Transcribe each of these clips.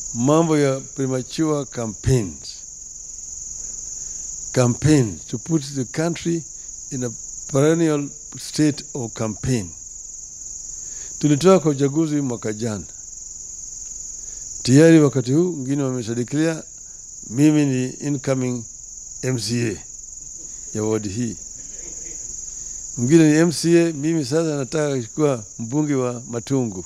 mambo ya premature campaigns campaign to put the country in a perennial state of campaign. Tulitoka kwa uchaguzi mwaka jana tayari, wakati huu wengine wameshadikilia mimi ni incoming MCA ya wadi hii, mwingine ni MCA, mimi sasa nataka kuwa mbunge wa Matungu.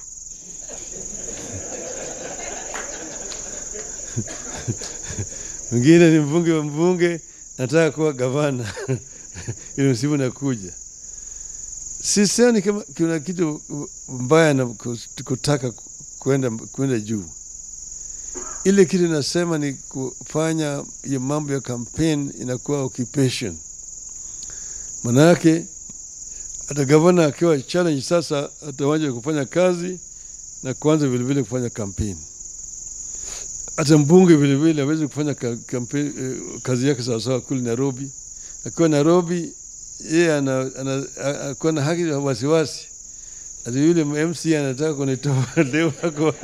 mwingine ni mbunge wa mbunge, nataka kuwa gavana ili msimu nakuja. Sisioni kama kuna kitu mbaya na kutaka kwenda kwenda juu. Ile kitu nasema ni kufanya hiyo mambo ya campaign inakuwa occupation. Manake hata gavana akiwa challenge sasa, atawaja kufanya kazi na kuanza vilevile kufanya campaign. Hata mbunge vilevile awezi kufanya campaign, eh, kazi yake sawasawa kule Nairobi. Akiwa Nairobi yeye anakuwa na haki ya wasiwasi, ati yule MC anataka kunitoa leo ako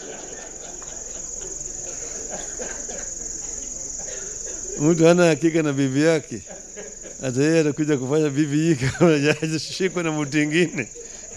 mtu hana hakika na bibi yake, hata yeye atakuja kufanya bibi hii kama hajashikwa na mtu ingine.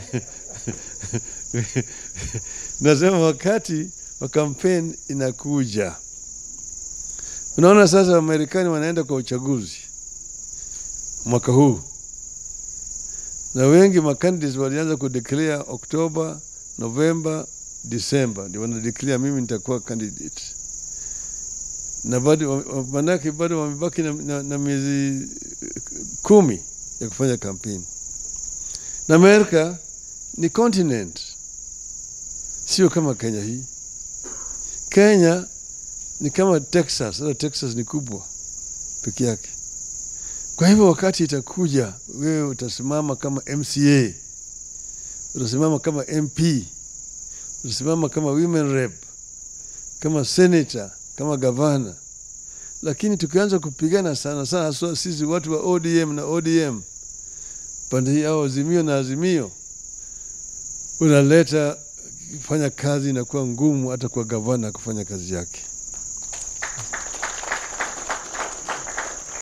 Nasema wakati wa kampeni inakuja. Unaona sasa, Wamarekani wanaenda kwa uchaguzi mwaka huu, na wengi makandidates walianza kudeclare Oktoba, Novemba, Disemba, ndio wanadeclare mimi nitakuwa candidate na bado manake bado wamebaki na, na, na miezi kumi ya kufanya kampeni. Na Amerika ni continent, sio kama Kenya hii. Kenya ni kama Texas, hata Texas ni kubwa peke yake. Kwa hivyo wakati itakuja, wewe utasimama kama MCA, utasimama kama MP, utasimama kama women rep, kama senator kama gavana, lakini tukianza kupigana sana sana, haswa sisi watu wa ODM na ODM pande hii au Azimio na Azimio, unaleta fanya kazi inakuwa ngumu hata kwa gavana kufanya kazi yake.